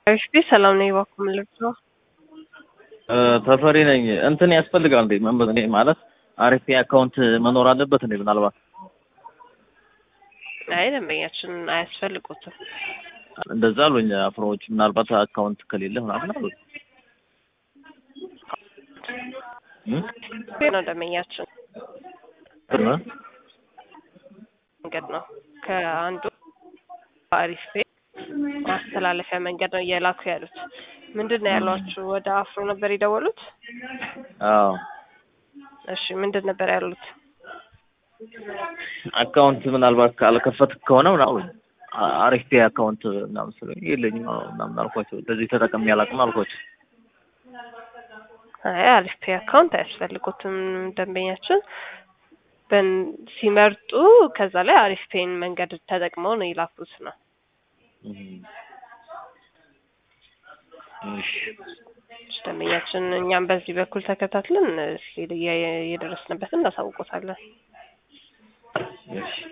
እሺ ሰላም ነኝ። እባክዎ ምን ልርዳዎ? ተፈሪ ነኝ። እንትን ያስፈልጋል እንዴ መንበ እኔ ማለት አሪፍ አካውንት መኖር አለበት እንዴ? ምናልባት አይ ደንበኛችን አያስፈልጉትም። እንደዛ አሉኝ አፍሮዎች። ምናልባት አካውንት ከሌለ ምናምን አሉኝ። ነው ደንበኛችን መንገድ ነው ከአንዱ አሪፍ ቤት ማስተላለፊያ መንገድ ነው እየላኩ ያሉት። ምንድን ነው ያሏችሁ? ወደ አፍሮ ነበር የደወሉት? አዎ እሺ ምንድን ነበር ያሉት? አካውንት ምናልባት ካልከፈት ከሆነ ምናምን አሪፍ ፔ አካውንት ምናምን ስለ የለኝም ምናምን አልኳቸው። እንደዚህ ተጠቅሜ አላውቅም አልኳቸው። አይ አሪፍ ፔ አካውንት አያስፈልጉትም ደንበኛችን በን ሲመርጡ ከዛ ላይ አሪፍ ፔን መንገድ ተጠቅመው ነው የላኩት ነው። እሺ ደንበኛችን እኛም በዚህ በኩል ተከታትለን የደረስንበትን እናሳውቆታለን። እሺ